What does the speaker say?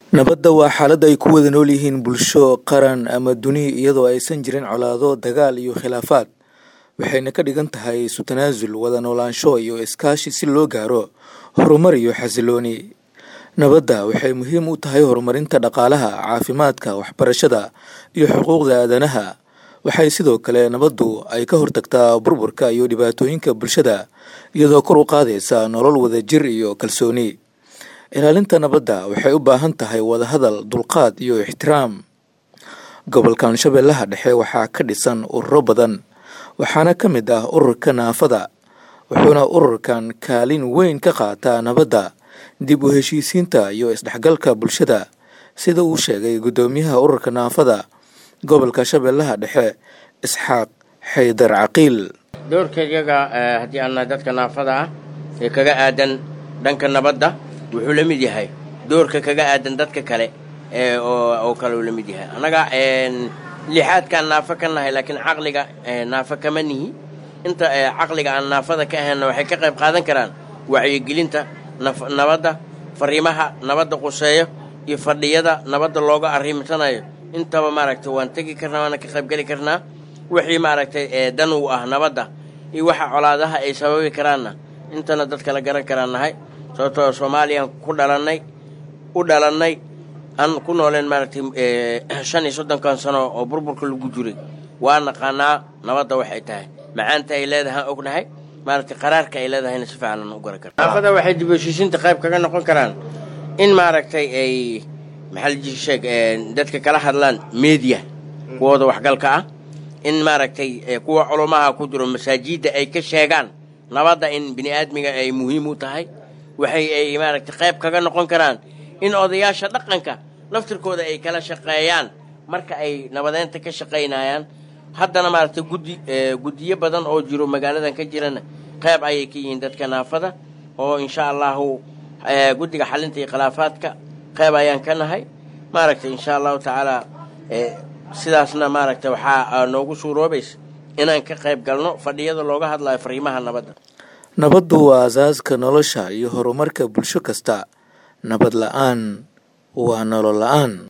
Nabadda waa xaalad ay ku wada nool yihiin bulsho, qaran, ama duni iyadoo aysan jirin colaado, dagaal iyo khilaafaad, waxayna ka dhigan tahay isu tanaasul, wada noolaansho iyo iskaashi si loo gaaro horumar iyo xasillooni. Nabadda waxay muhiim u tahay horumarinta dhaqaalaha, caafimaadka, waxbarashada, iyo xuquuqda aadanaha. Waxay sidoo kale nabaddu ay ka hortagtaa burburka iyo dhibaatooyinka bulshada, iyadoo kor u qaadaysa nolol wadajir iyo kalsooni. Ilaalinta nabadda waxay u baahan tahay wada hadal, dulqaad, iyo ixtiraam. Gobolkan Shabeellaha Dhexe waxaa ka dhisan ururo badan, waxaana ka mid ah Ururka Naafada, wuxuuna ururkan kaalin weyn ka qaataa nabadda, dib u heshiisiinta iyo isdhexgalka bulshada, sida uu sheegay guddoomiyaha Ururka Naafada Gobolka Shabeellaha Dhexe, Isxaaq Xaydar Caqiil. doorkayaga haddii aan nahay dadka naafada ah ee kaga aadan dhanka nabadda wuxuu la mid yahay doorka kaga aadan dadka kale ee oo kale uu la mid yahay annaga lixaadkaan naafo ka nahay laakiin caqliga naafo kama nihi inta caqliga aan naafada ka ahaynna waxay ka qayb qaadan karaan wacyigelinta nabadda fariimaha nabadda quseeyo iyo fadhiyada nabadda looga arrimsanayo intaba maaragtay waan tegi karnaa waana ka qaybgeli karnaa wixii maaragtay dan u ah nabadda iyo waxa colaadaha ay sababi karaanna intana dadka la garan karaan nahay sababtoo soomaaliyaan ku dhalannay u dhalannay aan ku nooleen maaragtay shan iyo soddonkan sano oo burburka lagu jiray waa naqaanaa nabadda waxay tahay macaanta ay leedahay aan ognahay maaragtay qaraarka ay leedahayna si fiican aan u garan karna naafada waxay dib heshiisiinta qayb kaga noqon karaan in maaragtay ay maxaa la sheeg dadka kala hadlaan media kuwooda waxgalka ah in maaragtay kuwa culumaha ku jiro masaajidda ay ka sheegaan nabadda in bini aadmiga ay muhiim u tahay waxay ay maaragtay qayb kaga noqon karaan in odayaasha dhaqanka laftirkooda ay kala shaqeeyaan marka ay nabadeynta ka shaqaynayaan haddana maaragtay guddi guddiyo badan oo jiro magaaladan ka jirana qayb ayay ka yihiin dadka naafada oo insha allahu guddiga xalinta iyo khilaafaadka qayb ayaan ka nahay maaragtay insha allahu tacaala sidaasna maaragtay waxaa noogu suuroobaysa inaan ka qayb galno fadhiyada looga hadlayo fariimaha nabadda Nabaddu waa aasaaska nolosha iyo horumarka bulsho kasta. Nabad la'aan waa nolol la'aan.